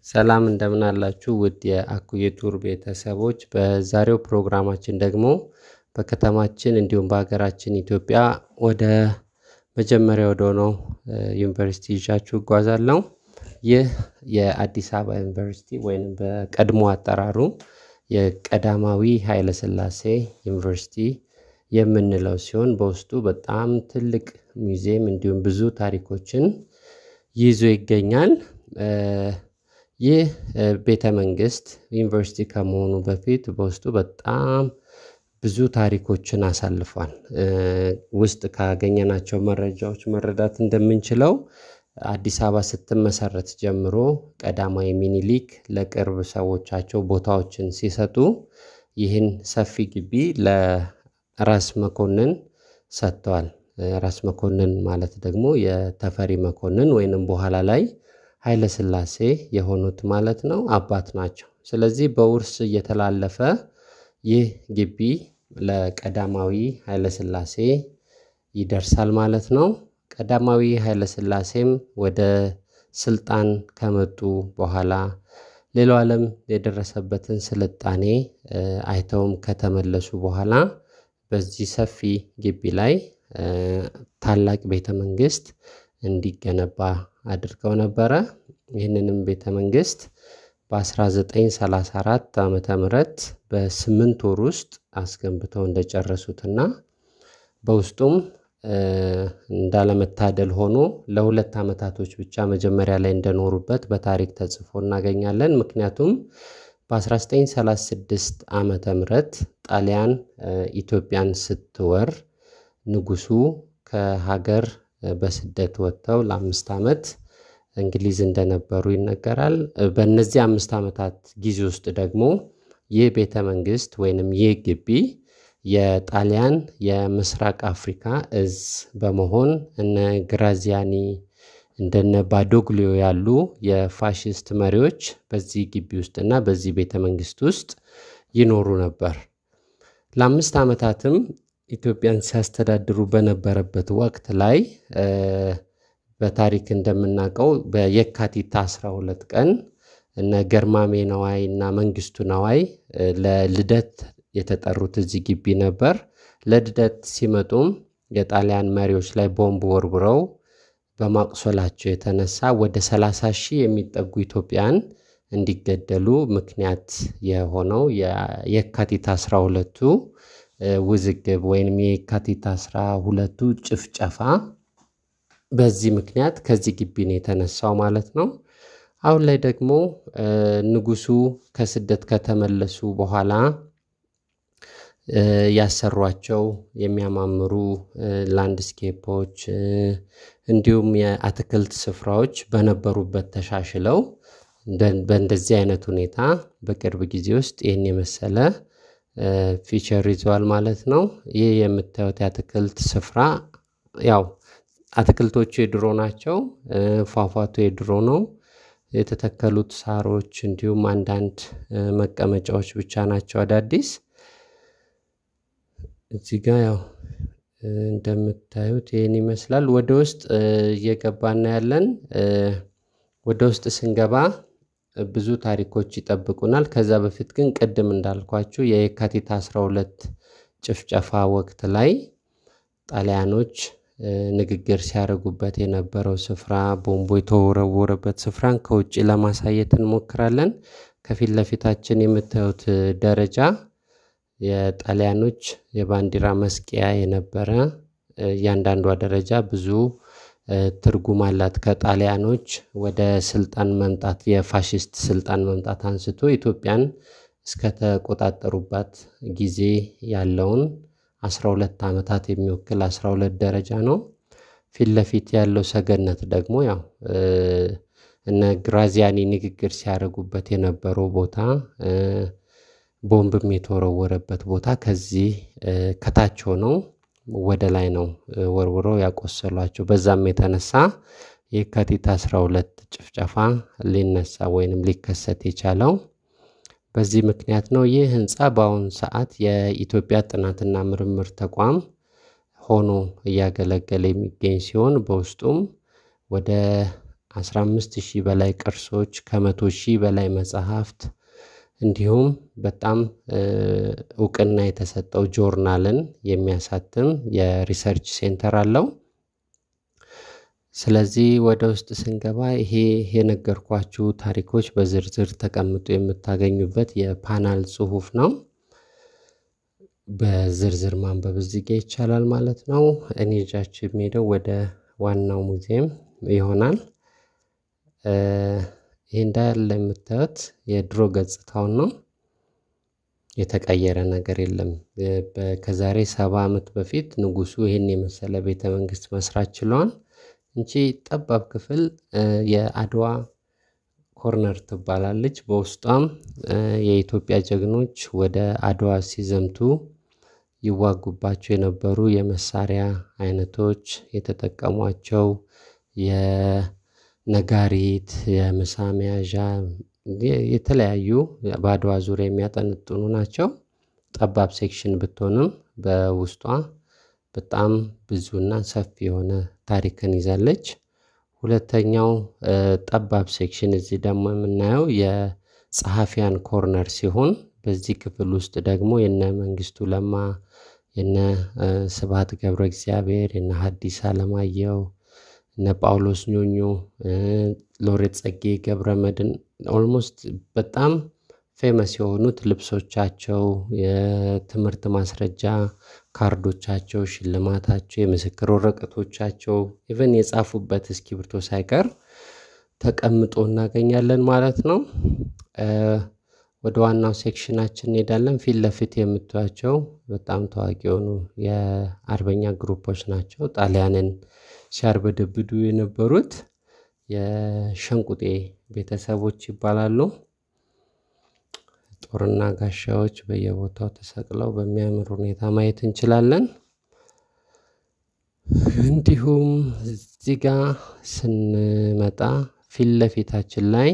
ሰላም እንደምን አላችሁ ውድ የአኩዬ ቱር ቤተሰቦች፣ በዛሬው ፕሮግራማችን ደግሞ በከተማችን እንዲሁም በሀገራችን ኢትዮጵያ ወደ መጀመሪያ ወደ ሆነው ዩኒቨርሲቲ ይዣችሁ እጓዛለሁ። ይህ የአዲስ አበባ ዩኒቨርሲቲ ወይም በቀድሞ አጠራሩ የቀዳማዊ ኃይለሥላሴ ዩኒቨርሲቲ የምንለው ሲሆን በውስጡ በጣም ትልቅ ሙዚየም እንዲሁም ብዙ ታሪኮችን ይዞ ይገኛል። ይህ ቤተ መንግስት ዩኒቨርሲቲ ከመሆኑ በፊት በውስጡ በጣም ብዙ ታሪኮችን አሳልፏል። ውስጥ ካገኘናቸው መረጃዎች መረዳት እንደምንችለው አዲስ አበባ ስትመሰረት ጀምሮ ቀዳማዊ ሚኒሊክ ለቅርብ ሰዎቻቸው ቦታዎችን ሲሰጡ ይህን ሰፊ ግቢ ለራስ መኮንን ሰጥተዋል። ራስ መኮንን ማለት ደግሞ የተፈሪ መኮንን ወይንም በኋላ ላይ ኃይለ ሥላሴ የሆኑት ማለት ነው አባት ናቸው። ስለዚህ በውርስ እየተላለፈ ይህ ግቢ ለቀዳማዊ ኃይለ ሥላሴ ይደርሳል ማለት ነው። ቀዳማዊ ኃይለ ሥላሴም ወደ ስልጣን ከመጡ በኋላ ሌላው ዓለም የደረሰበትን ስልጣኔ አይተውም ከተመለሱ በኋላ በዚህ ሰፊ ግቢ ላይ ታላቅ ቤተ መንግስት እንዲገነባ አድርገው ነበረ። ይህንንም ቤተ መንግስት በ1934 ዓመተ ምህረት በስምንት ወር ውስጥ አስገንብተው እንደጨረሱትና በውስጡም እንዳለመታደል ሆኖ ለሁለት ዓመታቶች ብቻ መጀመሪያ ላይ እንደኖሩበት በታሪክ ተጽፎ እናገኛለን። ምክንያቱም በ1936 ዓመተ ምህረት ጣሊያን ኢትዮጵያን ስትወር ንጉሱ ከሀገር በስደት ወጥተው ለአምስት ዓመት እንግሊዝ እንደነበሩ ይነገራል። በእነዚህ አምስት ዓመታት ጊዜ ውስጥ ደግሞ ይህ ቤተ መንግስት ወይንም ይህ ግቢ የጣሊያን የምስራቅ አፍሪካ እዝ በመሆን እነ ግራዚያኒ እንደነ ባዶግሊዮ ያሉ የፋሽስት መሪዎች በዚህ ግቢ ውስጥ እና በዚህ ቤተ መንግስት ውስጥ ይኖሩ ነበር። ለአምስት ዓመታትም ኢትዮጵያን ሲያስተዳድሩ በነበረበት ወቅት ላይ በታሪክ እንደምናውቀው በየካቲት 12 ቀን እነ ገርማሜ ነዋይ እና መንግስቱ ነዋይ ለልደት የተጠሩት እዚህ ግቢ ነበር። ለልደት ሲመጡም የጣሊያን መሪዎች ላይ ቦምብ ወርውረው በማቁሰላቸው የተነሳ ወደ 30 ሺህ የሚጠጉ ኢትዮጵያን እንዲገደሉ ምክንያት የሆነው የካቲት 12ቱ ውዝግብ ወይም የካቲት 12ቱ ጭፍጨፋ በዚህ ምክንያት ከዚህ ግቢ ነው የተነሳው ማለት ነው። አሁን ላይ ደግሞ ንጉሱ ከስደት ከተመለሱ በኋላ ያሰሯቸው የሚያማምሩ ላንድስኬፖች እንዲሁም የአትክልት ስፍራዎች በነበሩበት ተሻሽለው በእንደዚህ አይነት ሁኔታ በቅርብ ጊዜ ውስጥ ይህን የመሰለ ፊቸር ይዘዋል ማለት ነው። ይህ የምታዩት የአትክልት ስፍራ ያው አትክልቶቹ የድሮ ናቸው። ፏፏቱ የድሮ ነው። የተተከሉት ሳሮች እንዲሁም አንዳንድ መቀመጫዎች ብቻ ናቸው አዳዲስ። እዚህ ጋ ያው እንደምታዩት ይህን ይመስላል። ወደ ውስጥ እየገባን ያለን ወደ ውስጥ ስንገባ ብዙ ታሪኮች ይጠብቁናል። ከዛ በፊት ግን ቅድም እንዳልኳችሁ የየካቲት 12 ጭፍጨፋ ወቅት ላይ ጣሊያኖች ንግግር ሲያደርጉበት የነበረው ስፍራ ቦምቦ የተወረወረበት ስፍራን ከውጭ ለማሳየት እንሞክራለን። ከፊት ለፊታችን የምታዩት ደረጃ የጣሊያኖች የባንዲራ መስቀያ የነበረ እያንዳንዷ ደረጃ ብዙ ትርጉም አላት። ከጣሊያኖች ወደ ስልጣን መምጣት የፋሽስት ስልጣን መምጣት አንስቶ ኢትዮጵያን እስከተቆጣጠሩባት ጊዜ ያለውን 12 ዓመታት የሚወክል 12 ደረጃ ነው። ፊት ለፊት ያለው ሰገነት ደግሞ ያው እነ ግራዚያኒ ንግግር ሲያደርጉበት የነበረው ቦታ ቦምብም የተወረወረበት ቦታ ከዚህ ከታች ሆነው ወደ ላይ ነው ወርውረው ያቆሰሏቸው። በዛም የተነሳ የካቲት 12 ጭፍጨፋ ሊነሳ ወይንም ሊከሰት የቻለው በዚህ ምክንያት ነው። ይህ ህንፃ በአሁኑ ሰዓት የኢትዮጵያ ጥናትና ምርምር ተቋም ሆኖ እያገለገለ የሚገኝ ሲሆን በውስጡም ወደ 15 ሺህ በላይ ቅርሶች ከመቶ ሺህ በላይ መጽሐፍት እንዲሁም በጣም እውቅና የተሰጠው ጆርናልን የሚያሳትም የሪሰርች ሴንተር አለው። ስለዚህ ወደ ውስጥ ስንገባ ይሄ የነገርኳችሁ ታሪኮች በዝርዝር ተቀምጦ የምታገኙበት የፓናል ጽሑፍ ነው። በዝርዝር ማንበብ እዚህ ጋ ይቻላል ማለት ነው። እኔ ይዣችሁ የሚሄደው ወደ ዋናው ሙዚየም ይሆናል። ይህ እንዳለ የምታዩት የድሮ ገጽታውን ነው። የተቀየረ ነገር የለም። ከዛሬ ሰባ ዓመት በፊት ንጉሱ ይህን የመሰለ ቤተ መንግስት መስራት ችለዋል። እንቺ ጠባብ ክፍል የአድዋ ኮርነር ትባላለች። በውስጧም የኢትዮጵያ ጀግኖች ወደ አድዋ ሲዘምቱ ይዋጉባቸው የነበሩ የመሳሪያ አይነቶች የተጠቀሟቸው የነጋሪት፣ የምሳ መያዣ የተለያዩ በአድዋ ዙሪያ የሚያጠነጥኑ ናቸው። ጠባብ ሴክሽን ብትሆንም በውስጧ በጣም ብዙና ሰፊ የሆነ ታሪክን ይዛለች። ሁለተኛው ጠባብ ሴክሽን እዚህ ደግሞ የምናየው የጸሐፊያን ኮርነር ሲሆን በዚህ ክፍል ውስጥ ደግሞ የነ መንግስቱ ለማ፣ የነ ስብሐት ገብረ እግዚአብሔር፣ የነ ሐዲስ ዓለማየሁ፣ እነ ጳውሎስ ኞኞ፣ ሎሬት ጸጌ ገብረ መድኅን ኦልሞስት በጣም ፌመስ የሆኑት ልብሶቻቸው፣ የትምህርት ማስረጃ ካርዶቻቸው፣ ሽልማታቸው፣ የምስክር ወረቀቶቻቸው ኢቨን የጻፉበት እስክሪብቶ ሳይቀር ተቀምጦ እናገኛለን ማለት ነው። ወደ ዋናው ሴክሽናችን እንሄዳለን። ፊት ለፊት የምታዩቸው በጣም ታዋቂ የሆኑ የአርበኛ ግሩፖች ናቸው። ጣሊያንን ሲያርበደብዱ የነበሩት የሸንቁጤ ቤተሰቦች ይባላሉ። ጦርና ጋሻዎች በየቦታው ተሰቅለው በሚያምር ሁኔታ ማየት እንችላለን። እንዲሁም እዚህ ጋ ስንመጣ ፊት ለፊታችን ላይ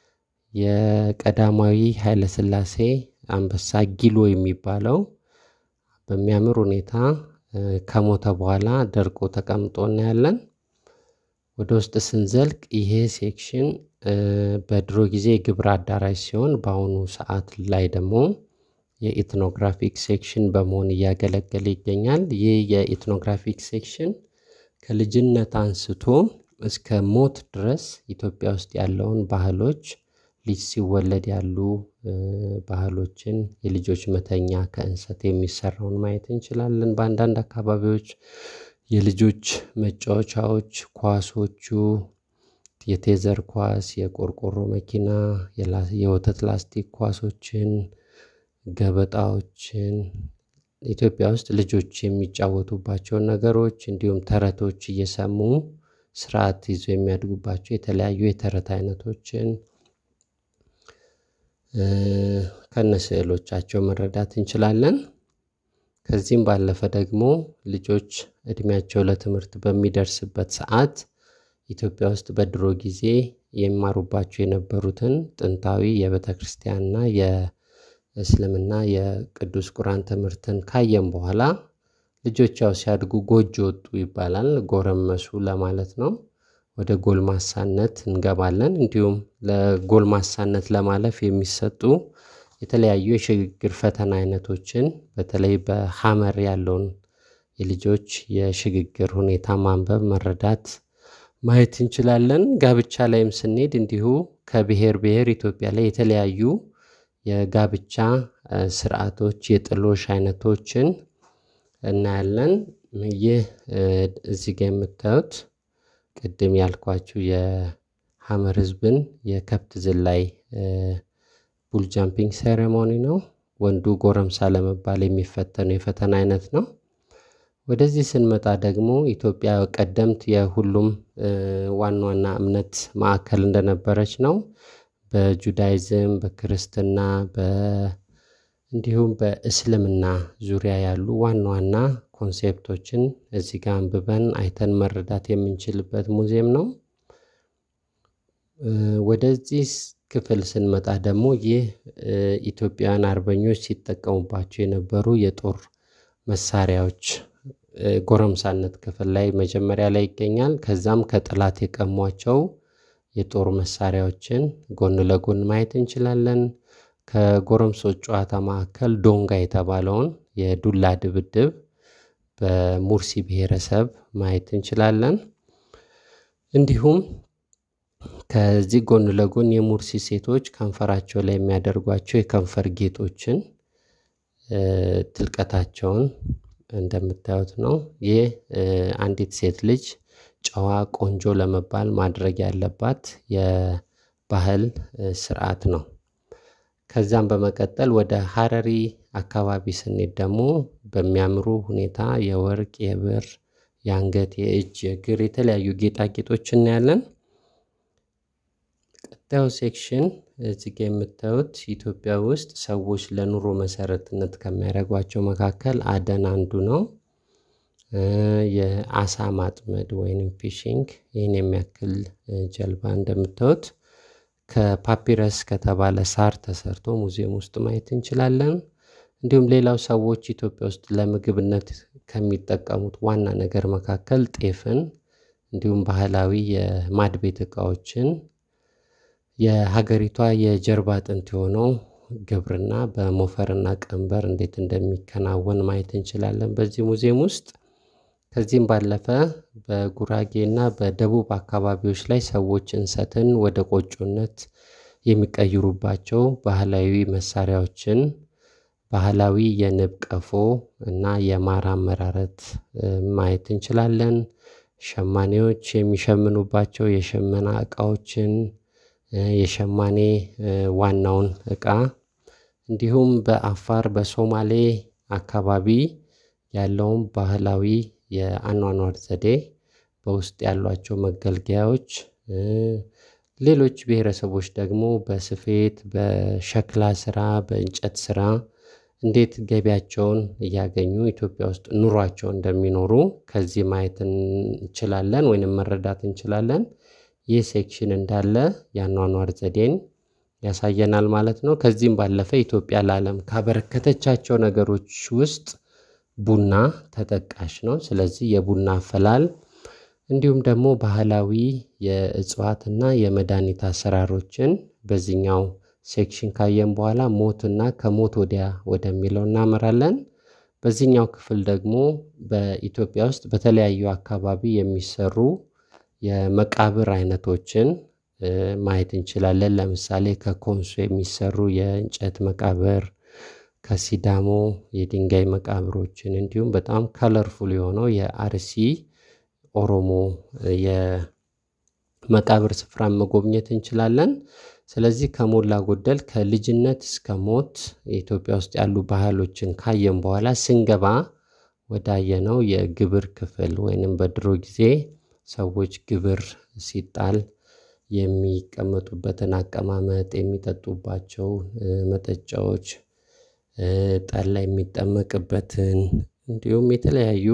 የቀዳማዊ ኃይለሥላሴ አንበሳ ጊሎ የሚባለው በሚያምር ሁኔታ ከሞተ በኋላ ደርቆ ተቀምጦ እናያለን። ወደ ውስጥ ስንዘልቅ ይሄ ሴክሽን በድሮ ጊዜ የግብር አዳራሽ ሲሆን በአሁኑ ሰዓት ላይ ደግሞ የኢትኖግራፊክ ሴክሽን በመሆን እያገለገለ ይገኛል። ይህ የኢትኖግራፊክ ሴክሽን ከልጅነት አንስቶ እስከ ሞት ድረስ ኢትዮጵያ ውስጥ ያለውን ባህሎች ልጅ ሲወለድ ያሉ ባህሎችን፣ የልጆች መተኛ ከእንሰት የሚሰራውን ማየት እንችላለን። በአንዳንድ አካባቢዎች የልጆች መጫወቻዎች፣ ኳሶቹ፣ የቴዘር ኳስ፣ የቆርቆሮ መኪና፣ የወተት ላስቲክ ኳሶችን፣ ገበጣዎችን ኢትዮጵያ ውስጥ ልጆች የሚጫወቱባቸውን ነገሮች እንዲሁም ተረቶች እየሰሙ ስርዓት ይዞ የሚያድጉባቸው የተለያዩ የተረት አይነቶችን ከነስዕሎቻቸው መረዳት እንችላለን። ከዚህም ባለፈ ደግሞ ልጆች እድሜያቸው ለትምህርት በሚደርስበት ሰዓት ኢትዮጵያ ውስጥ በድሮ ጊዜ የሚማሩባቸው የነበሩትን ጥንታዊ የቤተ ክርስቲያንና የእስልምና የቅዱስ ቁርአን ትምህርትን ካየም በኋላ ልጆች ያው ሲያድጉ ጎጆ ወጡ ይባላል። ጎረመሱ ለማለት ነው። ወደ ጎልማሳነት እንገባለን። እንዲሁም ለጎልማሳነት ለማለፍ የሚሰጡ የተለያዩ የሽግግር ፈተና አይነቶችን በተለይ በሐመር ያለውን የልጆች የሽግግር ሁኔታ ማንበብ፣ መረዳት፣ ማየት እንችላለን። ጋብቻ ላይም ስንሄድ እንዲሁ ከብሔር ብሔር ኢትዮጵያ ላይ የተለያዩ የጋብቻ ስርዓቶች፣ የጥሎሽ አይነቶችን እናያለን። ይህ እዚህ ጋ የምታዩት ቅድም ያልኳችሁ የሐመር ህዝብን የከብት ዝላይ ቡል ጃምፒንግ ሴሬሞኒ ነው። ወንዱ ጎረምሳ ለመባል የሚፈተነው የፈተና አይነት ነው። ወደዚህ ስንመጣ ደግሞ ኢትዮጵያ ቀደምት የሁሉም ዋና ዋና እምነት ማዕከል እንደነበረች ነው። በጁዳይዝም፣ በክርስትና እንዲሁም በእስልምና ዙሪያ ያሉ ዋና ዋና ኮንሴፕቶችን እዚህ ጋር አንብበን አይተን መረዳት የምንችልበት ሙዚየም ነው። ወደዚህ ክፍል ስንመጣ ደግሞ ይህ ኢትዮጵያውያን አርበኞች ሲጠቀሙባቸው የነበሩ የጦር መሳሪያዎች ጎረምሳነት ክፍል ላይ መጀመሪያ ላይ ይገኛል። ከዛም ከጠላት የቀሟቸው የጦር መሳሪያዎችን ጎን ለጎን ማየት እንችላለን። ከጎረምሶች ጨዋታ መካከል ዶንጋ የተባለውን የዱላ ድብድብ በሙርሲ ብሔረሰብ ማየት እንችላለን። እንዲሁም ከዚህ ጎን ለጎን የሙርሲ ሴቶች ከንፈራቸው ላይ የሚያደርጓቸው የከንፈር ጌጦችን ጥልቀታቸውን እንደምታዩት ነው። ይህ አንዲት ሴት ልጅ ጨዋ ቆንጆ ለመባል ማድረግ ያለባት የባህል ስርዓት ነው። ከዛም በመቀጠል ወደ ሀረሪ አካባቢ ስንሄድ ደግሞ በሚያምሩ ሁኔታ የወርቅ የብር የአንገት የእጅ የእግር የተለያዩ ጌጣጌጦች እናያለን። ቀጣዩ ሴክሽን እዚህ ጋ የምታዩት ኢትዮጵያ ውስጥ ሰዎች ለኑሮ መሰረትነት ከሚያደርጓቸው መካከል አደን አንዱ ነው። የአሳ ማጥመድ ወይንም ፊሽንግ ይህን የሚያክል ጀልባ እንደምታዩት ከፓፒረስ ከተባለ ሳር ተሰርቶ ሙዚየም ውስጥ ማየት እንችላለን። እንዲሁም ሌላው ሰዎች ኢትዮጵያ ውስጥ ለምግብነት ከሚጠቀሙት ዋና ነገር መካከል ጤፍን እንዲሁም ባህላዊ የማድ ቤት እቃዎችን የሀገሪቷ የጀርባ አጥንት የሆነው ግብርና በሞፈርና ቀንበር እንዴት እንደሚከናወን ማየት እንችላለን በዚህ ሙዚየም ውስጥ። ከዚህም ባለፈ በጉራጌና በደቡብ አካባቢዎች ላይ ሰዎች እንሰትን ወደ ቆጮነት የሚቀይሩባቸው ባህላዊ መሳሪያዎችን ባህላዊ የንብ ቀፎ እና የማር አመራረት ማየት እንችላለን። ሸማኔዎች የሚሸምኑባቸው የሽመና እቃዎችን የሸማኔ ዋናውን እቃ እንዲሁም በአፋር በሶማሌ አካባቢ ያለውን ባህላዊ የአኗኗር ዘዴ በውስጥ ያሏቸው መገልገያዎች ሌሎች ብሄረሰቦች ደግሞ በስፌት በሸክላ ስራ በእንጨት ስራ እንዴት ገቢያቸውን እያገኙ ኢትዮጵያ ውስጥ ኑሯቸው እንደሚኖሩ ከዚህ ማየት እንችላለን ወይንም መረዳት እንችላለን። ይህ ሴክሽን እንዳለ የአኗኗር ዘዴን ያሳየናል ማለት ነው። ከዚህም ባለፈ ኢትዮጵያ ለአለም ካበረከተቻቸው ነገሮች ውስጥ ቡና ተጠቃሽ ነው። ስለዚህ የቡና አፈላል እንዲሁም ደግሞ ባህላዊ የእጽዋትና የመድሃኒት አሰራሮችን በዚህኛው ሴክሽን ካየን በኋላ ሞትና ከሞት ወዲያ ወደሚለው እናመራለን። በዚህኛው ክፍል ደግሞ በኢትዮጵያ ውስጥ በተለያዩ አካባቢ የሚሰሩ የመቃብር አይነቶችን ማየት እንችላለን። ለምሳሌ ከኮንሶ የሚሰሩ የእንጨት መቃብር ከሲዳሞ የድንጋይ መቃብሮችን እንዲሁም በጣም ከለርፉል የሆነው የአርሲ ኦሮሞ የመቃብር ስፍራን መጎብኘት እንችላለን። ስለዚህ ከሞላ ጎደል ከልጅነት እስከ ሞት ኢትዮጵያ ውስጥ ያሉ ባህሎችን ካየን በኋላ ስንገባ ወዳየነው የግብር ክፍል ወይንም በድሮ ጊዜ ሰዎች ግብር ሲጣል የሚቀመጡበትን አቀማመጥ የሚጠጡባቸው መጠጫዎች ጠላ የሚጠመቅበትን እንዲሁም የተለያዩ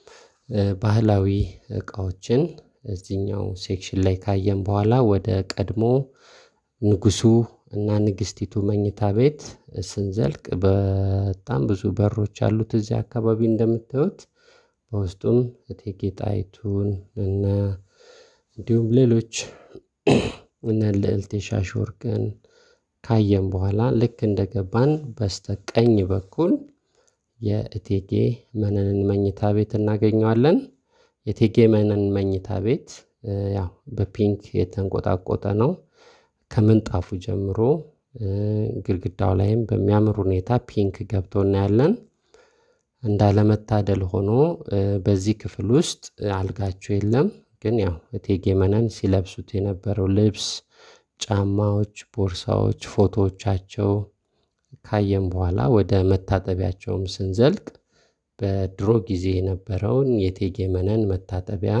ባህላዊ እቃዎችን እዚህኛው ሴክሽን ላይ ካየን በኋላ ወደ ቀድሞ ንጉሱ እና ንግስቲቱ መኝታ ቤት ስንዘልቅ በጣም ብዙ በሮች አሉት እዚህ አካባቢ እንደምታዩት በውስጡም እቴጌ ጣይቱን እነ እንዲሁም ሌሎች እነ ልዕልት የሻሽ ወርቅን ካየን በኋላ ልክ እንደገባን በስተቀኝ በኩል የእቴጌ መነንን መኝታ ቤት እናገኘዋለን። የእቴጌ መነን መኝታ ቤት ያው በፒንክ የተንቆጣቆጠ ነው። ከምንጣፉ ጀምሮ ግድግዳው ላይም በሚያምር ሁኔታ ፒንክ ገብቶ እናያለን። እንዳለመታደል ሆኖ በዚህ ክፍል ውስጥ አልጋቸው የለም። ግን ያው እቴጌ መነን ሲለብሱት የነበረው ልብስ፣ ጫማዎች፣ ቦርሳዎች፣ ፎቶዎቻቸው ካየን በኋላ ወደ መታጠቢያቸውም ስንዘልቅ በድሮ ጊዜ የነበረውን የእቴጌ መነን መታጠቢያ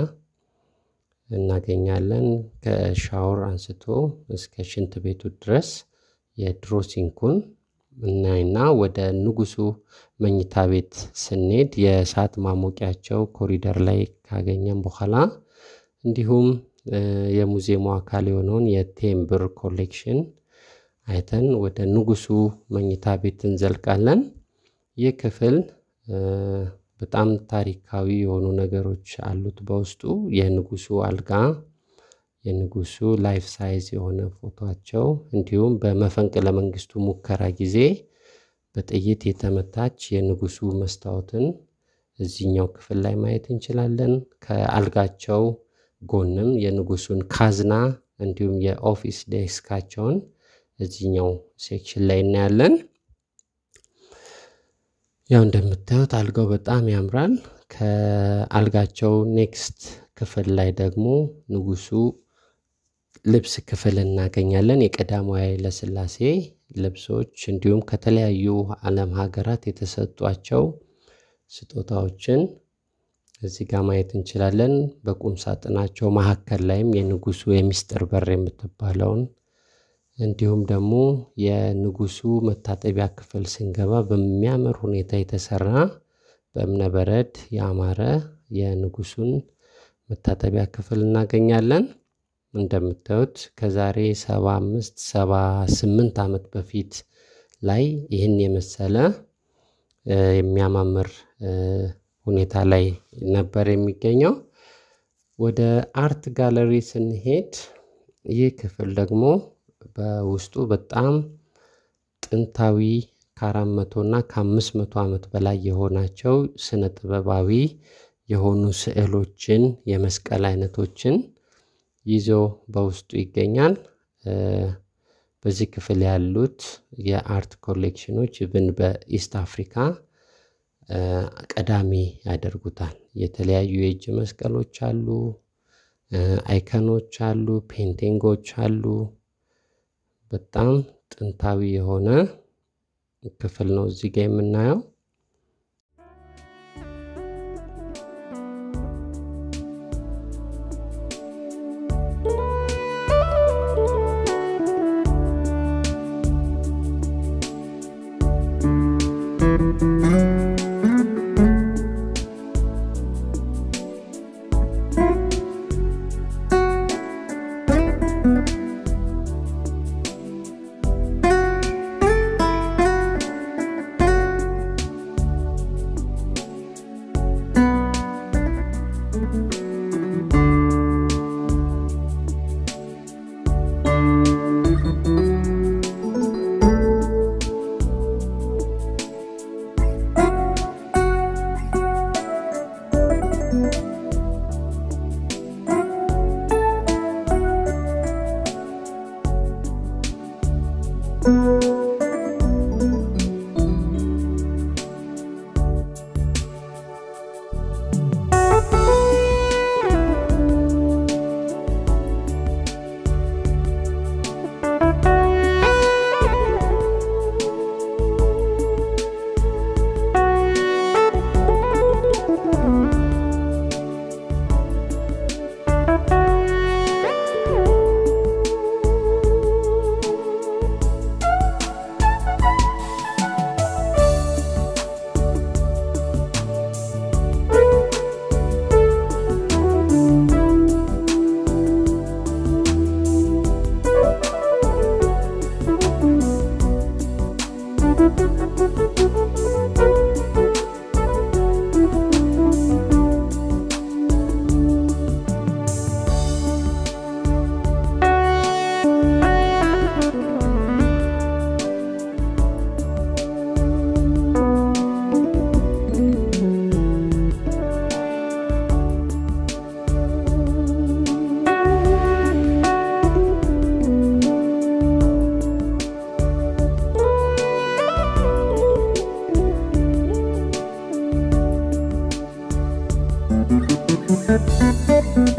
እናገኛለን። ከሻወር አንስቶ እስከ ሽንት ቤቱ ድረስ የድሮ ሲንኩን እናይና ወደ ንጉሱ መኝታ ቤት ስንሄድ የእሳት ማሞቂያቸው ኮሪደር ላይ ካገኘን በኋላ እንዲሁም የሙዚየሙ አካል የሆነውን የቴምብር ኮሌክሽን አይተን ወደ ንጉሱ መኝታ ቤት እንዘልቃለን። ይህ ክፍል በጣም ታሪካዊ የሆኑ ነገሮች አሉት በውስጡ የንጉሱ አልጋ፣ የንጉሱ ላይፍ ሳይዝ የሆነ ፎቶቸው እንዲሁም በመፈንቅለ መንግስቱ ሙከራ ጊዜ በጥይት የተመታች የንጉሱ መስታወትን እዚህኛው ክፍል ላይ ማየት እንችላለን። ከአልጋቸው ጎንም የንጉሱን ካዝና እንዲሁም የኦፊስ ዴስካቸውን እዚህኛው ሴክሽን ላይ እናያለን። ያው እንደምታዩት አልጋው በጣም ያምራል። ከአልጋቸው ኔክስት ክፍል ላይ ደግሞ ንጉሱ ልብስ ክፍል እናገኛለን። የቀዳማዊ ኃይለ ሥላሴ ልብሶች እንዲሁም ከተለያዩ ዓለም ሀገራት የተሰጧቸው ስጦታዎችን እዚህ ጋር ማየት እንችላለን። በቁም ሳጥናቸው መካከል ላይም የንጉሱ የሚስጥር በር የምትባለውን እንዲሁም ደግሞ የንጉሱ መታጠቢያ ክፍል ስንገባ በሚያምር ሁኔታ የተሰራ በእብነበረድ ያማረ የንጉሱን መታጠቢያ ክፍል እናገኛለን። እንደምታዩት ከዛሬ ሰባ አምስት ሰባ ስምንት ዓመት በፊት ላይ ይህን የመሰለ የሚያማምር ሁኔታ ላይ ነበር የሚገኘው። ወደ አርት ጋለሪ ስንሄድ ይህ ክፍል ደግሞ በውስጡ በጣም ጥንታዊ ከአራት መቶ እና ከአምስት መቶ ዓመት በላይ የሆናቸው ስነ ጥበባዊ የሆኑ ስዕሎችን የመስቀል አይነቶችን ይዞ በውስጡ ይገኛል። በዚህ ክፍል ያሉት የአርት ኮሌክሽኖች ብን በኢስት አፍሪካ ቀዳሚ ያደርጉታል። የተለያዩ የእጅ መስቀሎች አሉ፣ አይከኖች አሉ፣ ፔንቲንጎች አሉ። በጣም ጥንታዊ የሆነ ክፍል ነው እዚህ ጋ የምናየው። Thank you.